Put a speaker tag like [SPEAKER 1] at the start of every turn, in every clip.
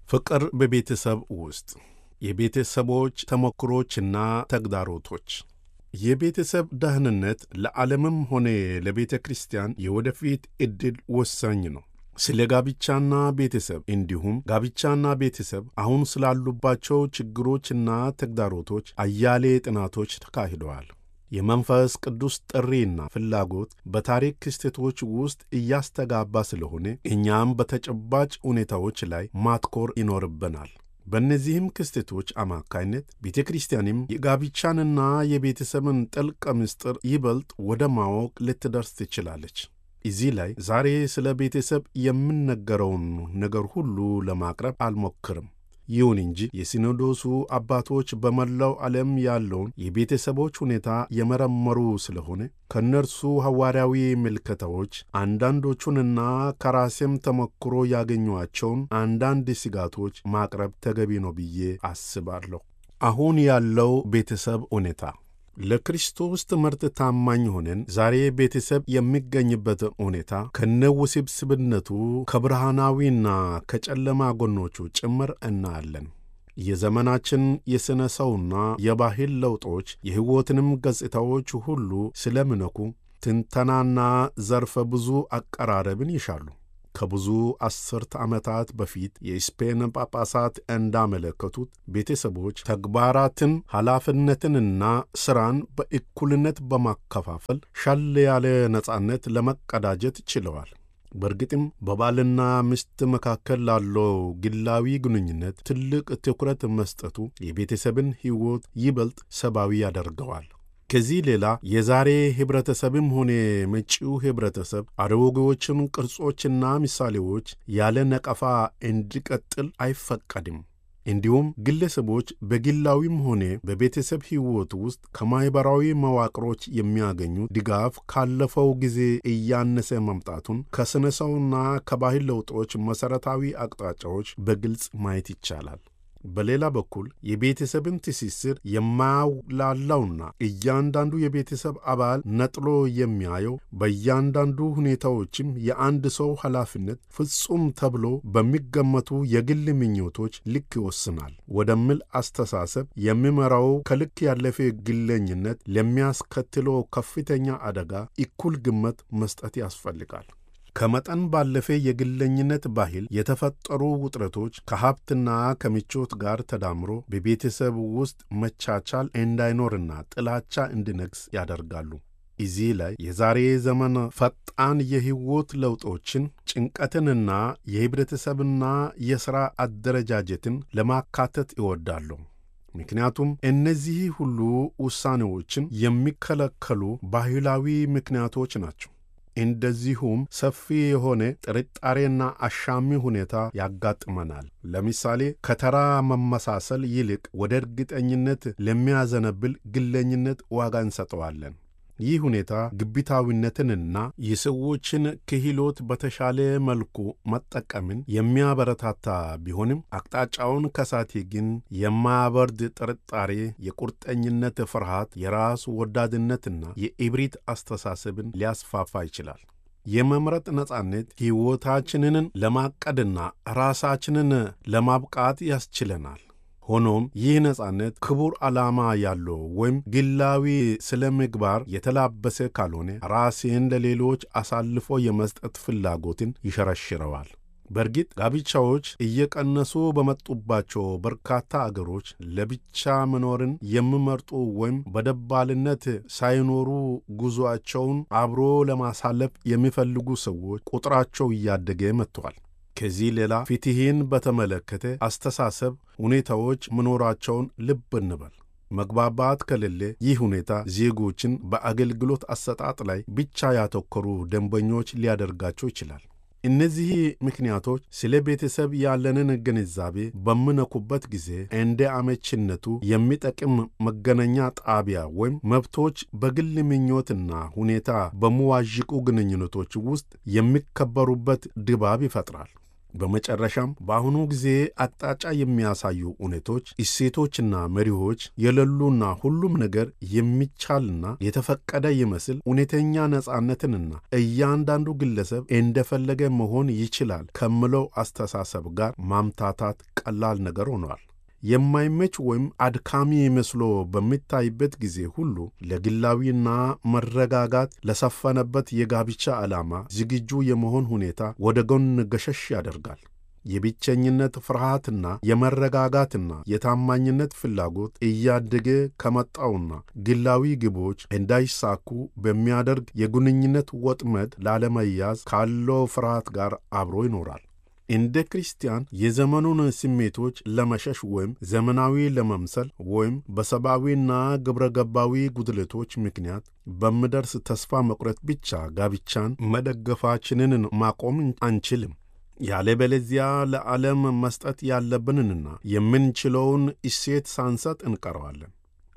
[SPEAKER 1] ፍቅር በቤተሰብ ውስጥ የቤተሰቦች ተሞክሮችና ተግዳሮቶች የቤተሰብ ደህንነት ለዓለምም ሆነ ለቤተ ክርስቲያን የወደፊት ዕድል ወሳኝ ነው። ስለ ጋብቻና ቤተሰብ እንዲሁም ጋብቻና ቤተሰብ አሁን ስላሉባቸው ችግሮችና ተግዳሮቶች አያሌ ጥናቶች ተካሂደዋል። የመንፈስ ቅዱስ ጥሪና ፍላጎት በታሪክ ክስተቶች ውስጥ እያስተጋባ ስለሆነ እኛም በተጨባጭ ሁኔታዎች ላይ ማትኮር ይኖርብናል። በእነዚህም ክስተቶች አማካይነት ቤተ ክርስቲያንም የጋብቻንና የቤተሰብን ጥልቅ ምስጢር ይበልጥ ወደ ማወቅ ልትደርስ ትችላለች። እዚህ ላይ ዛሬ ስለ ቤተሰብ የምነገረውን ነገር ሁሉ ለማቅረብ አልሞክርም። ይሁን እንጂ የሲኖዶሱ አባቶች በመላው ዓለም ያለውን የቤተሰቦች ሁኔታ የመረመሩ ስለሆነ ከእነርሱ ሐዋርያዊ ምልከታዎች አንዳንዶቹንና ከራሴም ተሞክሮ ያገኟቸውን አንዳንድ ስጋቶች ማቅረብ ተገቢ ነው ብዬ አስባለሁ። አሁን ያለው ቤተሰብ ሁኔታ ለክርስቶስ ትምህርት ታማኝ ሆነን ዛሬ ቤተሰብ የሚገኝበት ሁኔታ ከነውስብስብነቱ ከብርሃናዊና ከጨለማ ጎኖቹ ጭምር እናያለን። የዘመናችን የሥነ ሰውና የባህል ለውጦች የሕይወትንም ገጽታዎች ሁሉ ስለሚነኩ ትንተናና ዘርፈ ብዙ አቀራረብን ይሻሉ። ከብዙ አስርተ ዓመታት በፊት የስፔን ጳጳሳት እንዳመለከቱት ቤተሰቦች ተግባራትን፣ ኃላፊነትንና ሥራን በእኩልነት በማከፋፈል ሻል ያለ ነጻነት ለመቀዳጀት ችለዋል። በእርግጥም በባልና ሚስት መካከል ላለው ግላዊ ግንኙነት ትልቅ ትኩረት መስጠቱ የቤተሰብን ሕይወት ይበልጥ ሰብአዊ ያደርገዋል። ከዚህ ሌላ የዛሬ ኅብረተሰብም ሆነ መጪው ኅብረተሰብ አሮጌዎችን ቅርጾችና ምሳሌዎች ያለ ነቀፋ እንዲቀጥል አይፈቀድም። እንዲሁም ግለሰቦች በግላዊም ሆነ በቤተሰብ ሕይወት ውስጥ ከማኅበራዊ መዋቅሮች የሚያገኙት ድጋፍ ካለፈው ጊዜ እያነሰ መምጣቱን ከሥነ ሰውና ከባህል ለውጦች መሠረታዊ አቅጣጫዎች በግልጽ ማየት ይቻላል። በሌላ በኩል የቤተሰብን ትስስር የማያውላላውና እያንዳንዱ የቤተሰብ አባል ነጥሎ የሚያየው በእያንዳንዱ ሁኔታዎችም የአንድ ሰው ኃላፊነት ፍጹም ተብሎ በሚገመቱ የግል ምኞቶች ልክ ይወስናል ወደሚል አስተሳሰብ የሚመራው ከልክ ያለፈ ግለኝነት ለሚያስከትለው ከፍተኛ አደጋ እኩል ግምት መስጠት ያስፈልጋል። ከመጠን ባለፈ የግለኝነት ባህል የተፈጠሩ ውጥረቶች ከሀብትና ከምቾት ጋር ተዳምሮ በቤተሰብ ውስጥ መቻቻል እንዳይኖርና ጥላቻ እንዲነግስ ያደርጋሉ። እዚህ ላይ የዛሬ ዘመን ፈጣን የሕይወት ለውጦችን፣ ጭንቀትንና የኅብረተሰብና የሥራ አደረጃጀትን ለማካተት ይወዳሉ። ምክንያቱም እነዚህ ሁሉ ውሳኔዎችን የሚከለከሉ ባህላዊ ምክንያቶች ናቸው። እንደዚሁም ሰፊ የሆነ ጥርጣሬና አሻሚ ሁኔታ ያጋጥመናል። ለምሳሌ ከተራ መመሳሰል ይልቅ ወደ እርግጠኝነት ለሚያዘነብል ግለኝነት ዋጋ እንሰጠዋለን። ይህ ሁኔታ ግብታዊነትንና የሰዎችን ክህሎት በተሻለ መልኩ መጠቀምን የሚያበረታታ ቢሆንም አቅጣጫውን ከሳቴ ግን የማያበርድ ጥርጣሬ፣ የቁርጠኝነት ፍርሃት፣ የራስ ወዳድነትና የኢብሪት አስተሳሰብን ሊያስፋፋ ይችላል። የመምረጥ ነጻነት ሕይወታችንን ለማቀድና ራሳችንን ለማብቃት ያስችለናል። ሆኖም ይህ ነጻነት ክቡር ዓላማ ያለው ወይም ግላዊ ስለ ምግባር የተላበሰ ካልሆነ ራሴን ለሌሎች አሳልፎ የመስጠት ፍላጎትን ይሸረሽረዋል። በእርግጥ ጋብቻዎች እየቀነሱ በመጡባቸው በርካታ አገሮች ለብቻ መኖርን የሚመርጡ ወይም በደባልነት ሳይኖሩ ጉዞአቸውን አብሮ ለማሳለፍ የሚፈልጉ ሰዎች ቁጥራቸው እያደገ መጥተዋል። ከዚህ ሌላ ፍትሕን በተመለከተ አስተሳሰብ ሁኔታዎች መኖራቸውን ልብ እንበል። መግባባት ከሌለ ይህ ሁኔታ ዜጎችን በአገልግሎት አሰጣጥ ላይ ብቻ ያተኮሩ ደንበኞች ሊያደርጋቸው ይችላል። እነዚህ ምክንያቶች ስለ ቤተሰብ ያለንን ግንዛቤ በምነኩበት ጊዜ እንደ አመችነቱ የሚጠቅም መገናኛ ጣቢያ ወይም መብቶች በግል ምኞትና ሁኔታ በመዋዥቁ ግንኙነቶች ውስጥ የሚከበሩበት ድባብ ይፈጥራል። በመጨረሻም በአሁኑ ጊዜ አቅጣጫ የሚያሳዩ እውነቶች፣ እሴቶችና መሪዎች የሌሉና ሁሉም ነገር የሚቻልና የተፈቀደ ይመስል እውነተኛ ነጻነትንና እያንዳንዱ ግለሰብ እንደፈለገ መሆን ይችላል ከምለው አስተሳሰብ ጋር ማምታታት ቀላል ነገር ሆኗል። የማይመች ወይም አድካሚ መስሎ በሚታይበት ጊዜ ሁሉ ለግላዊና መረጋጋት ለሰፈነበት የጋብቻ ዓላማ ዝግጁ የመሆን ሁኔታ ወደ ጎን ገሸሽ ያደርጋል። የብቸኝነት ፍርሃትና የመረጋጋትና የታማኝነት ፍላጎት እያደገ ከመጣውና ግላዊ ግቦች እንዳይሳኩ በሚያደርግ የግንኙነት ወጥመድ ላለመያዝ ካለው ፍርሃት ጋር አብሮ ይኖራል። እንደ ክርስቲያን የዘመኑን ስሜቶች ለመሸሽ ወይም ዘመናዊ ለመምሰል ወይም በሰብአዊና ግብረ ገባዊ ጉድለቶች ምክንያት በምደርስ ተስፋ መቁረጥ ብቻ ጋብቻን መደገፋችንን ማቆም አንችልም። ያለበለዚያ ለዓለም መስጠት ያለብንንና የምንችለውን እሴት ሳንሰጥ እንቀረዋለን።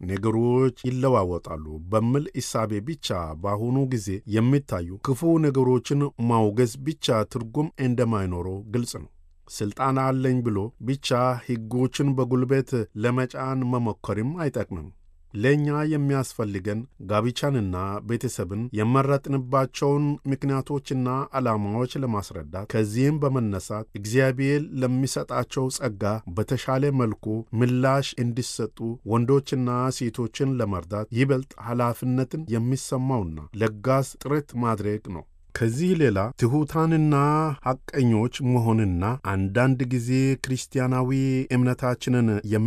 [SPEAKER 1] ነገሮች ይለዋወጣሉ በሚል እሳቤ ብቻ በአሁኑ ጊዜ የሚታዩ ክፉ ነገሮችን ማውገዝ ብቻ ትርጉም እንደማይኖረው ግልጽ ነው። ሥልጣን አለኝ ብሎ ብቻ ሕጎችን በጉልበት ለመጫን መሞከርም አይጠቅምም። ለእኛ የሚያስፈልገን ጋብቻንና ቤተሰብን የመረጥንባቸውን ምክንያቶችና ዓላማዎች ለማስረዳት ከዚህም በመነሳት እግዚአብሔር ለሚሰጣቸው ጸጋ በተሻለ መልኩ ምላሽ እንዲሰጡ ወንዶችና ሴቶችን ለመርዳት ይበልጥ ኃላፊነትን የሚሰማውና ለጋስ ጥረት ማድረግ ነው። ከዚህ ሌላ ትሑታንና ሐቀኞች መሆንና አንዳንድ ጊዜ ክርስቲያናዊ እምነታችንን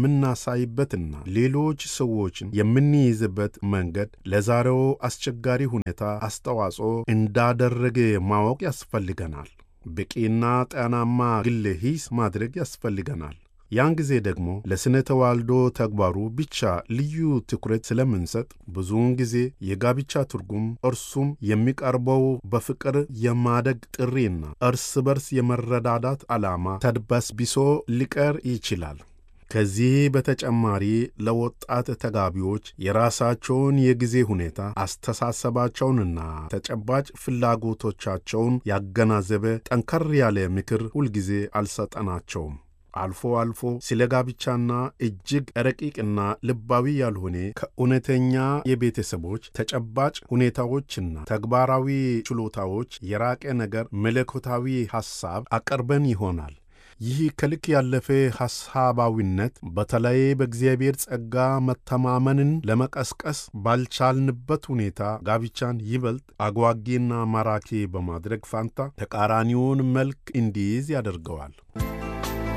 [SPEAKER 1] የምናሳይበትና ሌሎች ሰዎችን የምንይዝበት መንገድ ለዛሬው አስቸጋሪ ሁኔታ አስተዋጽኦ እንዳደረገ ማወቅ ያስፈልገናል። በቂና ጤናማ ግል ሂስ ማድረግ ያስፈልገናል። ያን ጊዜ ደግሞ ለስነ ተዋልዶ ተግባሩ ብቻ ልዩ ትኩረት ስለምንሰጥ ብዙውን ጊዜ የጋብቻ ትርጉም እርሱም የሚቀርበው በፍቅር የማደግ ጥሪና እርስ በርስ የመረዳዳት ዓላማ ተድበስብሶ ሊቀር ይችላል። ከዚህ በተጨማሪ ለወጣት ተጋቢዎች የራሳቸውን የጊዜ ሁኔታ አስተሳሰባቸውንና ተጨባጭ ፍላጎቶቻቸውን ያገናዘበ ጠንከር ያለ ምክር ሁልጊዜ አልሰጠናቸውም። አልፎ አልፎ ስለ ጋብቻና እጅግ ረቂቅና ልባዊ ያልሆነ ከእውነተኛ የቤተሰቦች ተጨባጭ ሁኔታዎችና ተግባራዊ ችሎታዎች የራቀ ነገር መለኮታዊ ሐሳብ አቀርበን ይሆናል። ይህ ከልክ ያለፈ ሐሳባዊነት በተለይ በእግዚአብሔር ጸጋ መተማመንን ለመቀስቀስ ባልቻልንበት ሁኔታ ጋብቻን ይበልጥ አጓጊና ማራኪ በማድረግ ፋንታ ተቃራኒውን መልክ እንዲይዝ ያደርገዋል።